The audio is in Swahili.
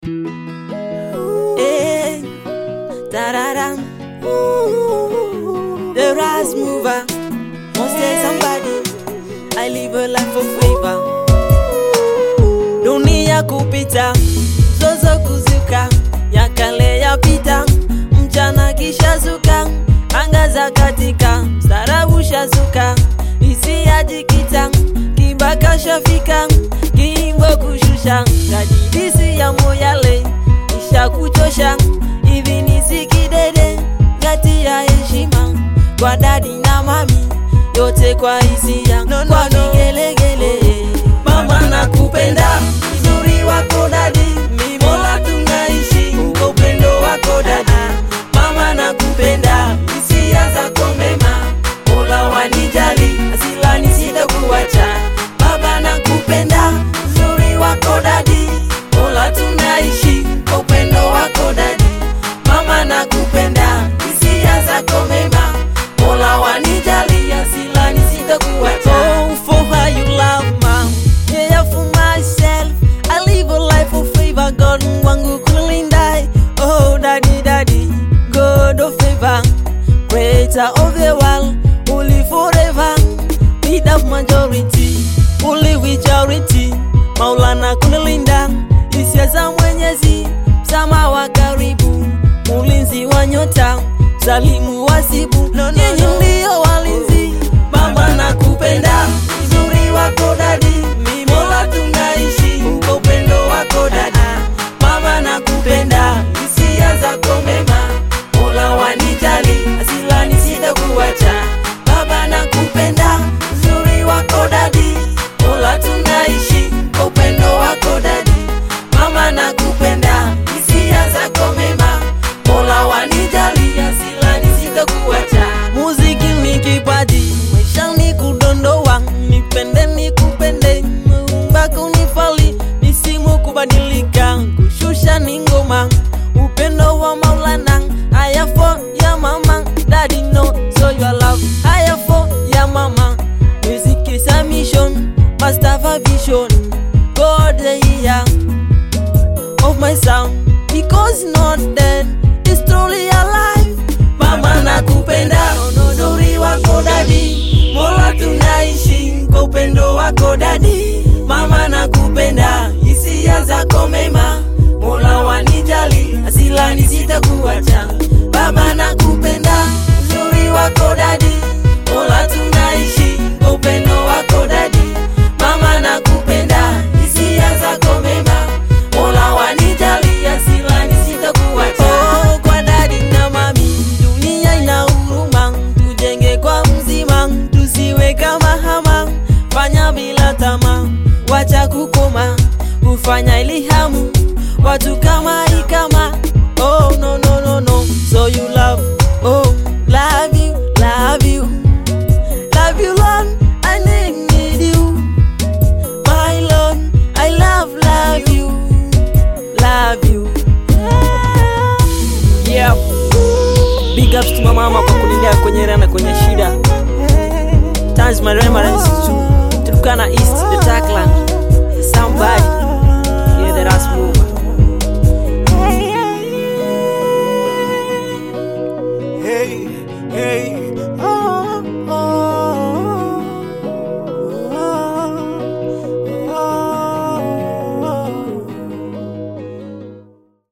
Hey, da-da-dam. The rise mover. Must say somebody. I live a life of favor. Dunia kupita, zozo kuzuka, ya kale yapita, mchana kisha zuka, anga za katika, starabu shazuka, hisia jikita, kibaka shafika, kiimbo kushusha, kajidisi ya moyale, isha kuchosha, hivi nisikidede, ngati ya heshima, kwa dadi na mami, yote kwa hisia, No, no, kwa no. vigelegele. Mama nakupenda, uzuri wako dadi, Mola tunaishi kwa upendo wako dadi. Mama nakupenda, hisia zako mema, Mola wanijali, asilani sitakuacha. Baba nakupenda, uzuri wako dadi, Mola tunaishi kwa upendo wako dadi. Mama nakupenda, hisia zako mema, Mola wanijali, asilani sitakuacha. Oh, for how you love mom. Yeah, for myself, I live a life of favor. God wangu kulindai. Oh, daddy, daddy, God of favor, creator of the world, only forever. Lead of majority, only majority. Maulana kunilinda, hisia za Mwenyezi, msama wa karibu, ulinzi wa nyota, msalimu wasibu, No, no, nyinyi no. ndio walinzi. Mama nakupenda, uzuri wako dadi, Mola tunaishi kwa upendo wako dadi. Mama nakupenda, hisia zako mema, Mola wanijali, asilani sitakuacha. Baba nakupenda, uzuri wako dadi, Mola tunaishi kwa upendo wako dadi. Mama nakupenda, hisia zako mema, Mola wanijali, asilani sitakuacha. Muziki ni kipaji, maisha ni kudondoa, nipende nikupende, mbako nifali, misimu kubadilika, kushusha ni ngoma, upendo wa Maulana, haya for ya mama, daddy no, so your love, haya for ya mama, music is a mission, must have a vision, God the year of my sound because not dead is truly alive mama nakupenda uzuri wako dadi mola tunaishi kwa upendo wako dadi mama nakupenda hisia zako mema mola wanijali asilani sitakuacha baba nakupenda uzuri wako dadi mola tunaishi kwa upendo wako dadi mama nakupenda hisia zako mema mola wanijali asilani sitakuacha oh, kwa dadi na mami dunia ina huruma tujenge kwa mzima tusiwe kama hama fanya bila tamaa wacha kukoma kufanya ili hamu watu kama ikama oh no no no no so you love oh love you love you love you Lord I need, need you my Lord I love love you love you Yeah. Big ups to mama kwa kunilea kwenye raha na kwenye shida. Thanks my remembrance to Turkana East, the Taklan. Somebody. Yeah, the Rasmus.